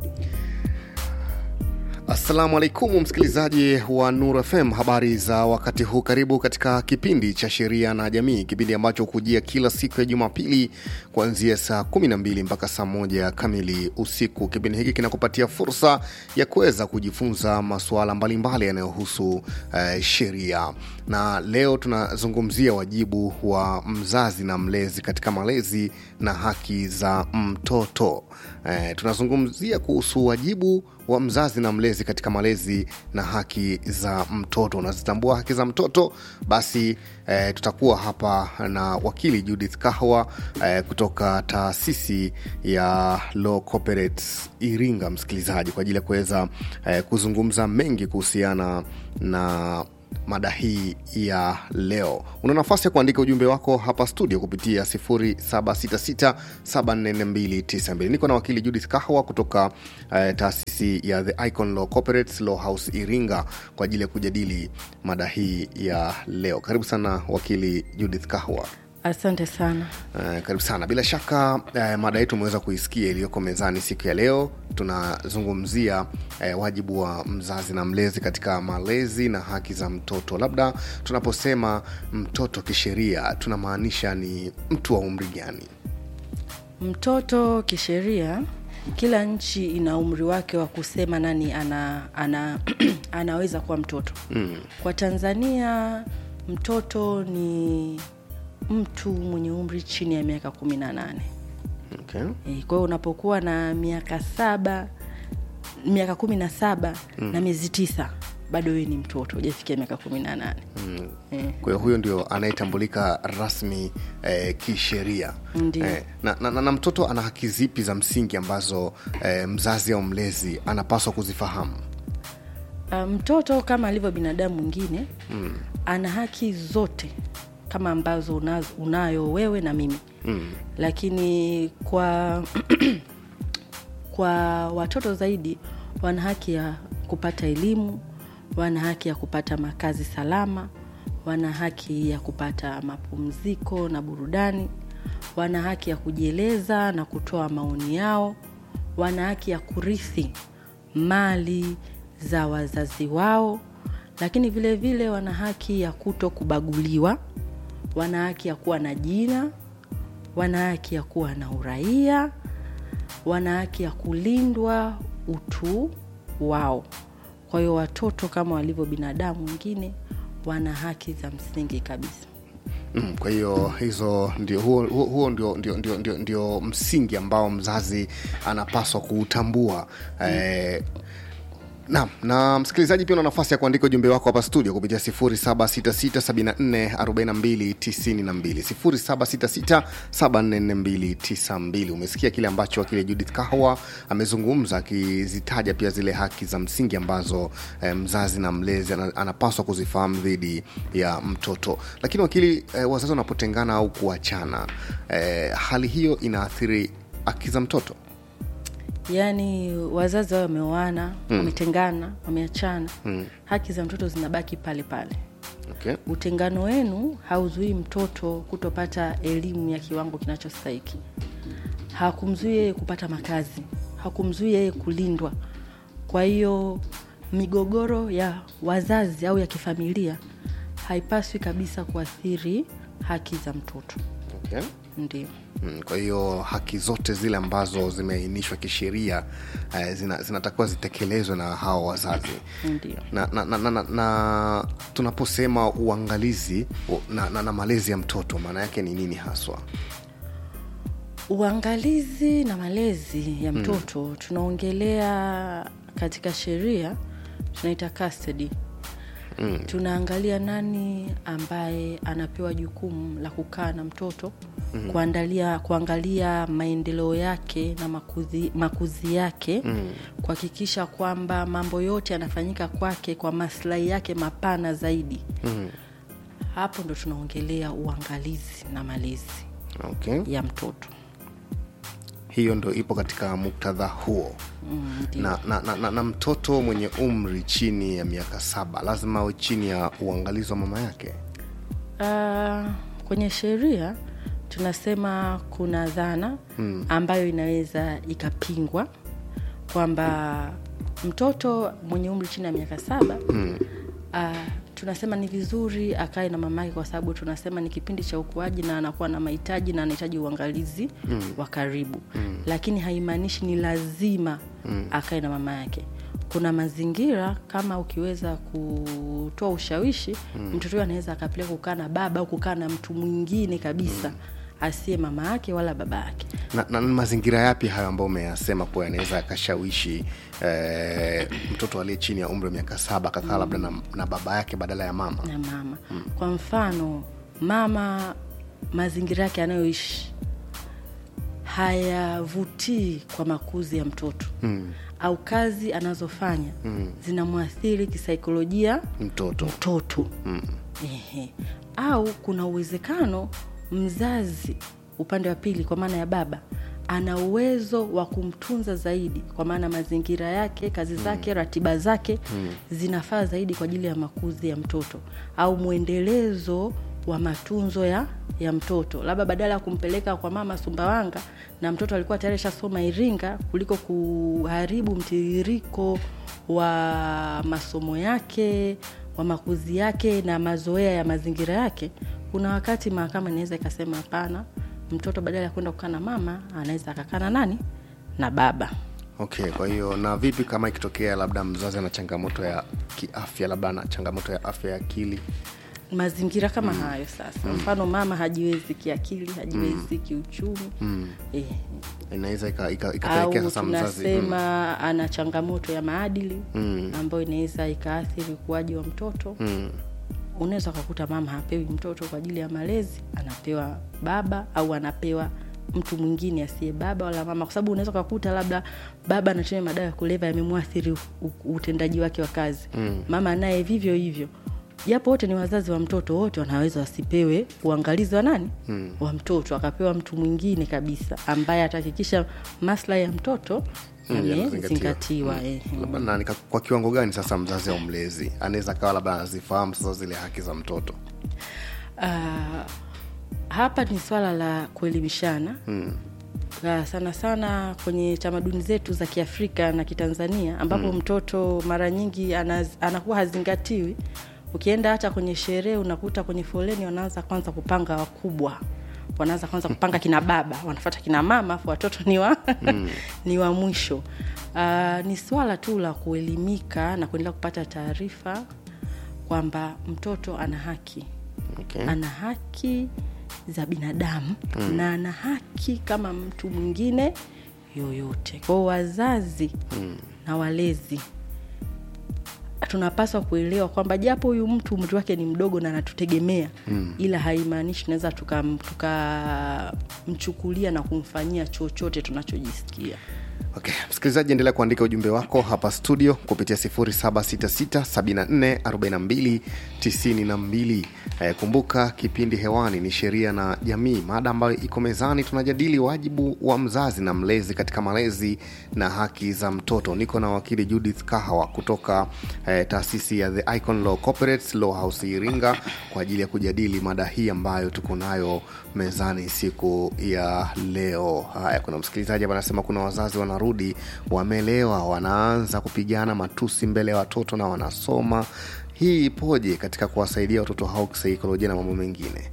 Assalamu alaikum msikilizaji wa Nur FM, habari za wakati huu. Karibu katika kipindi cha sheria na jamii, kipindi ambacho hukujia kila siku ya Jumapili kuanzia saa 12 mpaka saa moja kamili usiku. Kipindi hiki kinakupatia fursa ya kuweza kujifunza masuala mbalimbali yanayohusu eh, sheria, na leo tunazungumzia wajibu wa mzazi na mlezi katika malezi na haki za mtoto. Eh, tunazungumzia kuhusu wajibu wa mzazi na mlezi katika malezi na haki za mtoto. Unazitambua haki za mtoto? Basi eh, tutakuwa hapa na wakili Judith Kahwa eh, kutoka taasisi ya Law Corporates Iringa, msikilizaji, kwa ajili ya kuweza eh, kuzungumza mengi kuhusiana na mada hii ya leo. Una nafasi ya kuandika ujumbe wako hapa studio kupitia 0766744292. Niko na wakili Judith Kahwa kutoka eh, taasisi ya The Icon Law Corporates Law House Iringa kwa ajili ya kujadili mada hii ya leo. Karibu sana wakili Judith Kahwa. Asante sana. Uh, karibu sana. Bila shaka uh, mada yetu umeweza kuisikia iliyoko mezani siku ya leo. Tunazungumzia uh, wajibu wa mzazi na mlezi katika malezi na haki za mtoto. Labda tunaposema mtoto kisheria tunamaanisha ni mtu wa umri gani? Mtoto kisheria, kila nchi ina umri wake wa kusema nani ana, ana anaweza kuwa mtoto mm. Kwa Tanzania mtoto ni mtu mwenye umri chini ya miaka kumi na nane. Okay. E, kwa hiyo unapokuwa na miaka saba miaka kumi na saba mm. na miezi tisa bado wewe ni mtoto hujafikia miaka kumi na nane Mm. e. Kwa hiyo huyo ndio anayetambulika rasmi eh, kisheria Ndio. eh, na, na, na, na mtoto ana haki zipi za msingi ambazo eh, mzazi au mlezi anapaswa kuzifahamu? Uh, mtoto kama alivyo binadamu mwingine mm. ana haki zote kama ambazo unazo, unayo wewe na mimi mm. lakini kwa kwa watoto zaidi wana haki ya kupata elimu wana haki ya kupata makazi salama wana haki ya kupata mapumziko na burudani wana haki ya kujieleza na kutoa maoni yao wana haki ya kurithi mali za wazazi wao lakini vile vile wana haki ya kuto kubaguliwa wana haki ya kuwa na jina wana haki ya kuwa na uraia wana haki ya kulindwa utu wao kwa hiyo watoto kama walivyo binadamu wengine wana haki za msingi kabisa Mm, kwa hiyo hizo ndio huo, huo, huo ndio, ndio, ndio, ndio, ndio msingi ambao mzazi anapaswa kuutambua eh, Naam, na msikilizaji pia una nafasi ya kuandika ujumbe wako hapa studio kupitia 0766744292 0766744292. Umesikia kile ambacho wakili Judith Kahwa amezungumza akizitaja pia zile haki za msingi ambazo eh, mzazi na mlezi ana- anapaswa kuzifahamu dhidi ya mtoto. Lakini wakili, eh, wazazi wanapotengana au kuachana, eh, hali hiyo inaathiri haki za mtoto? yaani wazazi wao wameoana mm. wametengana wameachana mm. haki za mtoto zinabaki pale pale Okay. utengano wenu hauzuii mtoto kutopata elimu ya kiwango kinachostahiki hakumzuii yeye kupata makazi hakumzuii yeye kulindwa kwa hiyo migogoro ya wazazi au ya kifamilia haipaswi kabisa kuathiri haki za mtoto Okay. ndio Mm, kwa hiyo haki zote zile ambazo zimeainishwa kisheria eh, zina, zinatakiwa zitekelezwe na hawa wazazi ndio na, na, na, na, na, na tunaposema uangalizi na, na, na malezi ya mtoto maana yake ni nini haswa uangalizi na malezi ya mtoto mm. tunaongelea katika sheria tunaita custody mm. tunaangalia nani ambaye anapewa jukumu la kukaa na mtoto mm. kuandalia kuangalia maendeleo yake na makuzi, makuzi yake mm. kuhakikisha kwamba mambo yote yanafanyika kwake kwa maslahi yake mapana zaidi mm. hapo ndo tunaongelea uangalizi na malezi okay. ya mtoto hiyo ndo ipo katika muktadha huo mm, ndio. na, na, na, na, na mtoto mwenye umri chini ya miaka saba lazima awe chini ya uangalizi wa mama yake Uh, kwenye sheria tunasema kuna dhana mm. ambayo inaweza ikapingwa kwamba mtoto mwenye umri chini ya miaka saba mm. uh, tunasema ni vizuri akae na mamake kwa sababu tunasema ni kipindi cha ukuaji na anakuwa na mahitaji na anahitaji uangalizi mm. wa karibu mm. lakini haimaanishi ni lazima mm. akae na mama yake kuna mazingira kama ukiweza kutoa ushawishi mm. mtoto huyo anaweza akapeleka kukaa na baba au kukaa na mtu mwingine kabisa mm asiye mama yake wala baba yake na, na mazingira yapi hayo ambayo umeyasema kuwa yanaweza yakashawishi eh, mtoto aliye chini ya umri wa miaka saba akakaa mm. labda na, na baba yake badala ya mama na mama mm. kwa mfano mama mazingira yake anayoishi hayavutii kwa makuzi ya mtoto mm. au kazi anazofanya mm. zinamwathiri kisaikolojia mtoto mtoto mm. Ehe. au kuna uwezekano mzazi upande wa pili kwa maana ya baba ana uwezo wa kumtunza zaidi kwa maana mazingira yake kazi zake mm. ratiba zake mm. zinafaa zaidi kwa ajili ya makuzi ya mtoto au mwendelezo wa matunzo ya ya mtoto labda badala ya kumpeleka kwa mama sumbawanga na mtoto alikuwa tayari shasoma iringa kuliko kuharibu mtiririko wa masomo yake wa makuzi yake na mazoea ya mazingira yake kuna wakati mahakama inaweza ikasema hapana mtoto badala ya kwenda kukaa na mama anaweza akakaa na nani na baba okay kwa hiyo na vipi kama ikitokea labda mzazi ana changamoto ya kiafya labda ana changamoto ya afya ya akili mazingira kama mm. hayo sasa mm. mfano mama hajiwezi kiakili hajiwezi mm. kiuchumi mm. eh. inaweza ikapelekea sasa mzazi tunasema mm. ana changamoto ya maadili mm. ambayo inaweza ikaathiri ukuaji wa mtoto mm unaweza ukakuta mama hapewi mtoto kwa ajili ya malezi anapewa baba au anapewa mtu mwingine asiye baba wala mama kwa sababu unaweza ukakuta labda baba anatumia madawa ya kuleva yamemwathiri utendaji wake wa kazi mm. mama naye vivyo hivyo japo wote ni wazazi wa mtoto wote wanaweza wasipewe uangalizi wa nani mm. wa mtoto akapewa mtu mwingine kabisa ambaye atahakikisha maslahi ya mtoto amezingatiwa mm. labda kwa kiwango gani sasa mzazi au mlezi anaweza kawa labda anazifahamu sasa zile haki za mtoto uh, hapa ni swala la kuelimishana mm na sana sana kwenye tamaduni zetu za kiafrika na kitanzania ambapo mm. mtoto mara nyingi anaz, anakuwa hazingatiwi ukienda hata kwenye sherehe unakuta kwenye foleni wanaanza kwanza kupanga wakubwa wanaanza kwanza kupanga kina baba wanafata kina mama afu watoto ni wa mm. ni wa mwisho uh, ni swala tu la kuelimika na kuendelea kupata taarifa kwamba mtoto ana haki okay. ana haki za binadamu mm. na ana haki kama mtu mwingine yoyote kwao wazazi mm. na walezi tunapaswa kuelewa kwamba japo huyu mtu umri wake ni mdogo na anatutegemea mm. ila haimaanishi tunaweza tukamchukulia tuka na kumfanyia chochote tunachojisikia okay msikilizaji endelea kuandika ujumbe wako hapa studio kupitia 766744292 eh, kumbuka kipindi hewani ni sheria na jamii mada ambayo iko mezani tunajadili wajibu wa mzazi na mlezi katika malezi na haki za mtoto niko na wakili judith kahawa kutoka eh, taasisi ya the icon law corporate law house iringa kwa ajili ya kujadili mada hii ambayo tuko nayo mezani siku ya leo haya kuna msikilizaji hapa anasema kuna wazazi wanarudi wamelewa wanaanza kupigana matusi mbele ya watoto na wanasoma hii ipoje katika kuwasaidia watoto hao kisaikolojia na mambo mengine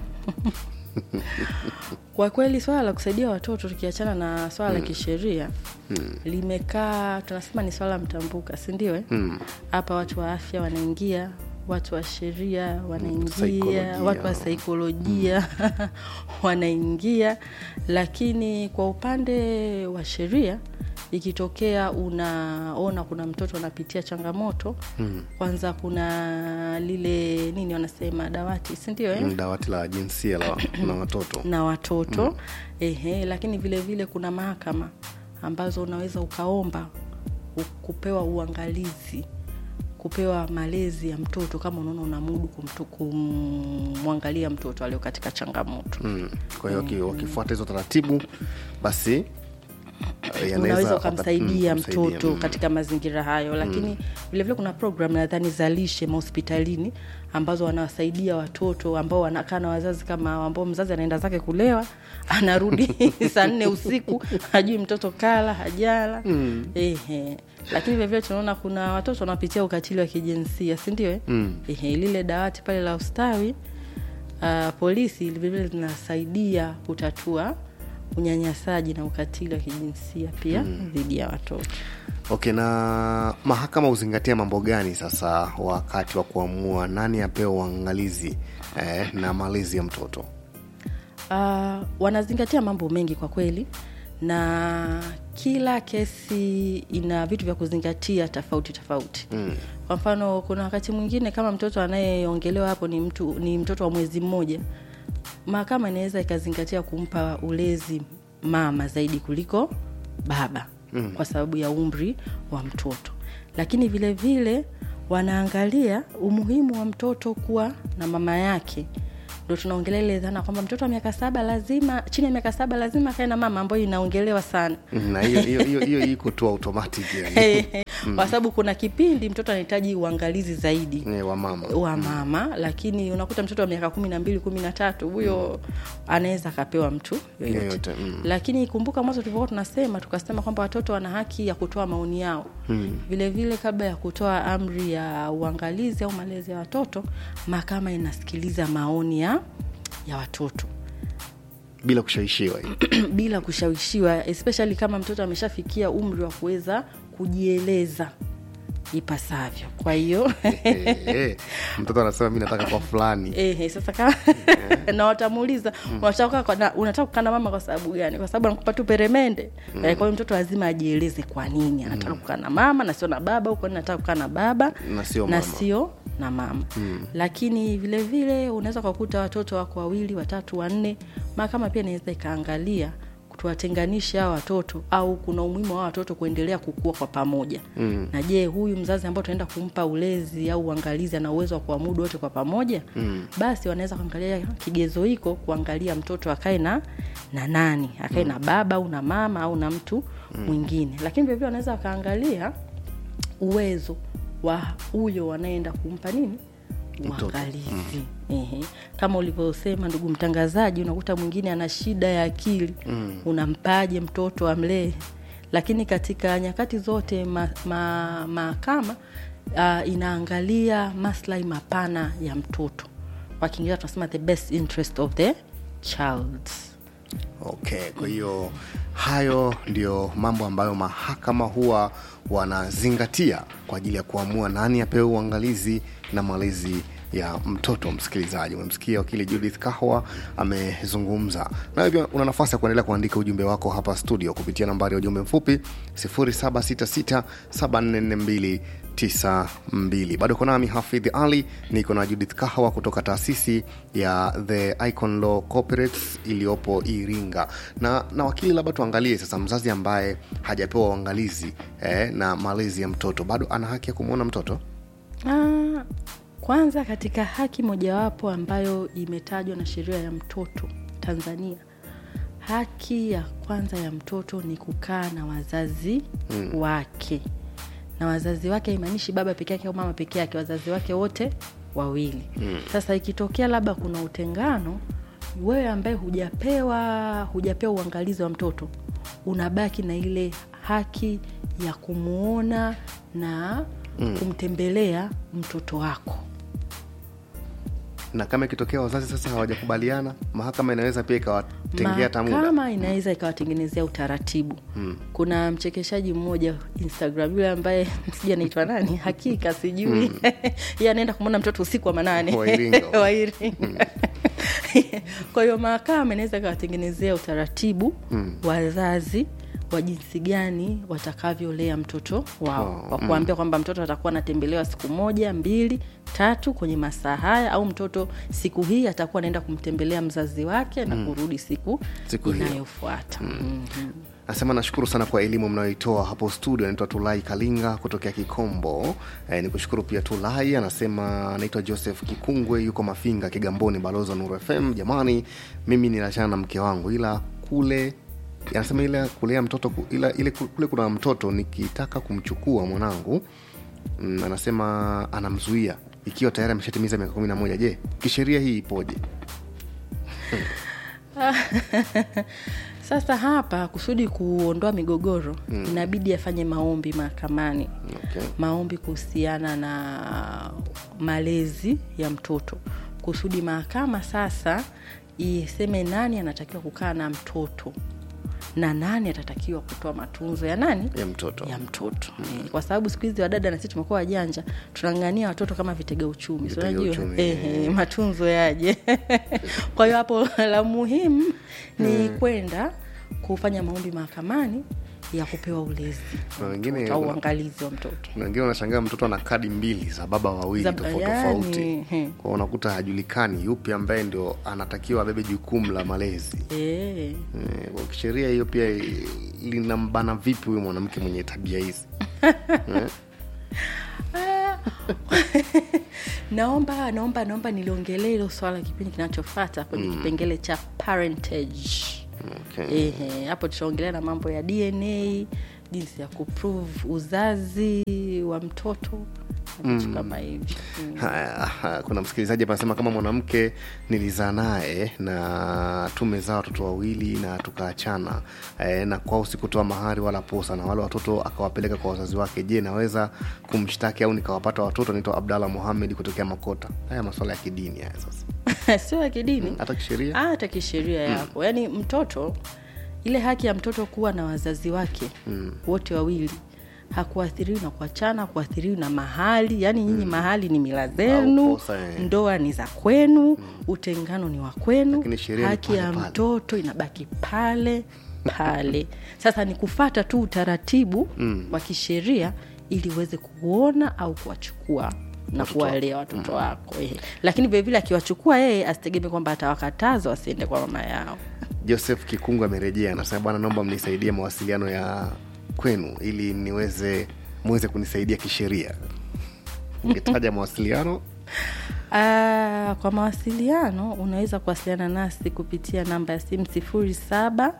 kwa kweli swala la kusaidia watoto tukiachana na swala la hmm. kisheria hmm. limekaa tunasema ni swala mtambuka sindio hapa hmm. watu wa afya wanaingia watu wa sheria wanaingia mm, watu wa saikolojia mm. wanaingia lakini kwa upande wa sheria ikitokea unaona kuna mtoto anapitia changamoto mm. kwanza kuna lile nini wanasema dawati sindio eh? mm, dawati la jinsia la, na watoto na watoto mm. ehe lakini vile vile kuna mahakama ambazo unaweza ukaomba kupewa uangalizi kupewa malezi ya mtoto kama unaona unamudu kumwangalia mtoto alio katika changamoto mm. kwa hiyo mm. wakifuata hizo taratibu basi yanaweza unaweza waka- ukamsaidia mm, kumsaidia, mtoto mm. katika mazingira hayo lakini vilevile kuna program nadhani za lishe mahospitalini ambazo wanawasaidia watoto ambao wanakaa na wazazi kama hao, ambao mzazi anaenda zake kulewa anarudi saa nne usiku hajui mtoto kala hajala mm. Ehe. lakini vilevile tunaona kuna watoto wanapitia ukatili wa kijinsia sindio eh? mm. Ehe, lile dawati pale la ustawi uh, polisi vilevile linasaidia kutatua unyanyasaji na ukatili wa kijinsia pia dhidi ya watoto okay na mahakama huzingatia mambo gani sasa wakati wa kuamua nani apewe uangalizi eh, na malezi ya mtoto uh, wanazingatia mambo mengi kwa kweli na kila kesi ina vitu vya kuzingatia tofauti tofauti mm. kwa mfano kuna wakati mwingine kama mtoto anayeongelewa hapo ni mtu ni mtoto wa mwezi mmoja mahakama inaweza ikazingatia kumpa ulezi mama zaidi kuliko baba mm. kwa sababu ya umri wa mtoto lakini vile vile wanaangalia umuhimu wa mtoto kuwa na mama yake ndo tunaongelea ile dhana kwamba mtoto wa miaka saba lazima chini ya miaka saba lazima akae na mama ambayo inaongelewa sana Mm, na hiyo hiyo hiyo hiyo iko tu automatic yani kwa sababu kuna kipindi mtoto anahitaji uangalizi zaidi Eh, wa mama wa mama lakini unakuta mtoto wa miaka kumi na mbili kumi na tatu huyo anaweza akapewa mtu yoyote Yoyote, mm. lakini kumbuka mwanzo tulivyokuwa tunasema tukasema kwamba watoto wana haki ya kutoa maoni yao mm. vile vile kabla ya kutoa amri ya uangalizi au malezi ya watoto mahakama inasikiliza maoni ya ya watoto bila kushawishiwa hiyo. bila kushawishiwa especially kama mtoto ameshafikia umri wa kuweza kujieleza ipasavyo kwa hiyo Eh, eh, mtoto anasema mi nataka kwa fulani Ehe, sasa kama na watamuuliza unataka kukaa na- unataka kukaa na mama kwa sababu gani kwa sababu anakupa tu peremende eh, kwa hiyo mtoto lazima ajieleze kwa nini anataka kukaa na mama na sio na baba au kwa nini anataka kukaa na baba Na sio na mama. sio na mama mm. lakini vile vile unaweza ukakuta watoto wako wawili watatu wanne mahakama pia inaweza ikaangalia tuwatenganishe hawa watoto au kuna umuhimu wa hawa watoto kuendelea kukua kwa pamoja mm. na je huyu mzazi ambao tunaenda kumpa ulezi au uangalizi ana uwezo wa kuamudu wote kwa pamoja mm. basi wanaweza kuangalia kigezo hiko kuangalia mtoto akae na na nani akae mm. na baba au na mama au na mtu mm. mwingine lakini vilevile wanaweza wakaangalia uwezo wa huyo wanaenda kumpa nini uangalizi Ehe. kama ulivyosema ndugu mtangazaji unakuta mwingine ana shida ya akili mm. unampaje mtoto amlee lakini katika nyakati zote mahakama ma, mahakama, uh, inaangalia maslahi mapana ya mtoto kwa kiingereza tunasema the best interest of the child okay kwa hiyo hayo ndio mambo ambayo mahakama huwa wanazingatia kwa ajili ya kuamua nani apewe uangalizi na malezi ya mtoto msikilizaji umemsikia wakili judith kahwa amezungumza nawe pia una nafasi ya kuendelea kuandika ujumbe wako hapa studio kupitia nambari ya ujumbe mfupi 766744292 bado uko nami hafidh ali niko na judith kahwa kutoka taasisi ya the icon law corporates iliyopo iringa na na wakili labda tuangalie sasa mzazi ambaye hajapewa uangalizi eh, na malezi ya mtoto bado ana haki ya kumwona mtoto Ah, kwanza katika haki mojawapo ambayo imetajwa na sheria ya mtoto Tanzania, haki ya kwanza ya mtoto ni kukaa na wazazi mm. wake, na wazazi wake haimaanishi baba peke yake au mama peke yake, wazazi wake wote wawili mm. Sasa ikitokea labda kuna utengano, wewe ambaye hujapewa hujapewa uangalizi wa mtoto, unabaki na ile haki ya kumwona na mm. kumtembelea mtoto wako na kama ikitokea wazazi sasa hawajakubaliana mahakama inaweza pia ikawatengea hata muda mahakama inaweza ikawatengenezea utaratibu hmm. kuna mchekeshaji mmoja instagram yule ambaye sijui anaitwa nani hakika sijui hmm. ye anaenda kumwona mtoto usiku wa manane Wa Iringa. Wa Iringa. kwa hiyo mahakama inaweza ikawatengenezea utaratibu hmm. wazazi wa jinsi gani watakavyolea mtoto wao Oh, kwa kuambia kwamba mtoto atakuwa anatembelewa siku moja mbili tatu kwenye masaa haya au mtoto siku hii atakuwa anaenda kumtembelea mzazi wake na kurudi siku, Siku hiyo. inayofuata mm. nasema nashukuru sana kwa elimu mnayoitoa hapo studio anaitwa tulai kalinga kutokea kikombo e, ni kushukuru pia tulai anasema anaitwa joseph kikungwe yuko mafinga kigamboni balozi wa nuru fm jamani mimi ninachana na mke wangu ila kule anasema ile kulea mtoto ku- ila, ile ku- kule kuna mtoto nikitaka kumchukua mwanangu mm, anasema anamzuia ikiwa tayari ameshatimiza miaka kumi na moja je kisheria hii ipoje sasa hapa kusudi kuondoa migogoro mm. inabidi afanye maombi mahakamani okay. maombi kuhusiana na malezi ya mtoto kusudi mahakama sasa iseme nani anatakiwa kukaa na mtoto na nani atatakiwa kutoa matunzo ya nani ya mtoto ya mtoto mm. kwa sababu siku hizi wadada na sisi tumekuwa wajanja tunang'ania watoto kama vitega uchumi si Vitega unajua uchumi, Ehe, matunzo yaje kwa hiyo hapo la muhimu ni kwenda kufanya maombi mahakamani ya kupewa ulezi Kuna wengine- au kuna- uangalizi wa mtoto Kuna wengine wanashangaa mtoto ana kadi mbili za baba wawili Za- tofauti yani, tofauti he. kwao unakuta hajulikani yupi ambaye ndio anatakiwa abebe jukumu la malezi Eh. Eh, kwa kisheria hiyo pia i- linambana vipi huyu mwanamke mwenye tabia hizi Eh? naomba naomba naomba niliongelee hilo swala kipindi kinachofata kwenye mm. kipengele cha parentage okay. Ehe, hapo tutaongelea na mambo ya dna jinsi ya kuprove uzazi wa mtoto na vitu kama hivi mm. Haya, ha, kuna msikilizaji hapa anasema kama mwanamke nilizaa naye na tumezaa watoto wawili na tukaachana e, na kwao sikutoa mahari wala posa na wale watoto akawapeleka kwa wazazi wake je naweza kumshtaki au nikawapata watoto naitwa abdallah muhamed kutokea makota haya maswala ya kidini haya sasa sio ya kidini hata kisheria Ah, hata kisheria yapo yaani mtoto ile haki ya mtoto kuwa na wazazi wake mm. wote wawili hakuathiriwi na kuachana hakuathiriwi na mahali yaani nyinyi mm. mahali ni mila zenu posa, eh. ndoa ni za kwenu mm. utengano ni wa kwenu Lakini sheria ni haki pale ya pale. mtoto inabaki pale pale sasa ni kufata tu utaratibu mm. wa kisheria ili uweze kuona au kuwachukua na kuwalea watoto wako eh. lakini vilevile akiwachukua yeye asitegemee kwamba atawakataza wasiende kwa mama yao joseph kikungu amerejea anasema bwana naomba mnisaidie mawasiliano ya kwenu ili niweze muweze kunisaidia kisheria ukitaja mawasiliano Ah, kwa mawasiliano unaweza kuwasiliana nasi kupitia namba ya simu sifuri saba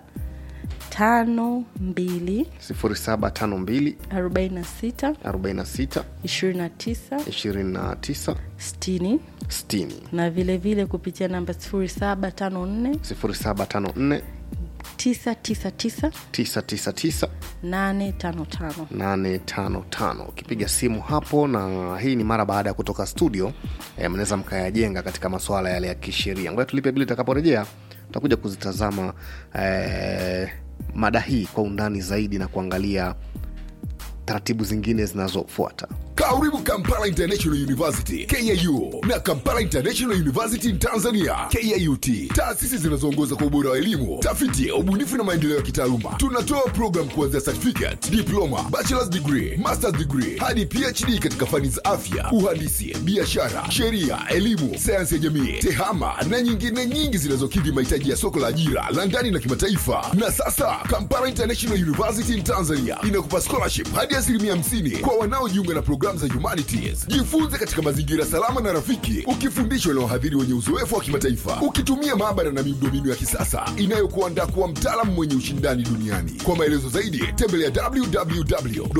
tano mbili 0752 arobaini na sita 46 ishirini na tisa 29 sitini 60 na vile vile kupitia namba sifuri saba tano nne 0754 tisa tisa tisa 999 nane tano tano 855 ukipiga simu hapo na hii ni mara baada ya kutoka studio eh, mnaweza mkayajenga katika masuala yale ya kisheria ngoja tulipe bili itakaporejea tutakuja kuzitazama eh, mada hii kwa undani zaidi na kuangalia taratibu zingine zinazofuata karibu kampala international university kau na kampala international university in tanzania kut taasisi zinazoongoza kwa ubora wa elimu tafiti ubunifu na maendeleo ya kitaaluma tunatoa program kuanzia certificate diploma bachelors degree masters degree hadi phd katika fani za afya uhandisi biashara sheria elimu sayansi ya jamii tehama na nyingine nyingi zinazokidhi mahitaji ya soko la ajira la ndani na kimataifa na sasa kampala international university in tanzania inakupa scholarship hadi asilimia 50 kwa wanaojiunga na programu za humanities jifunze katika mazingira salama na rafiki ukifundishwa na wahadhiri wenye uzoefu wa kimataifa ukitumia maabara na miundombinu ya kisasa inayokuandaa kuwa mtaalamu mwenye ushindani duniani kwa maelezo zaidi tembelea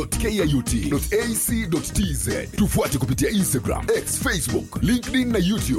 www.kut.ac.tz tufuate kupitia instagram x facebook linkedin na youtube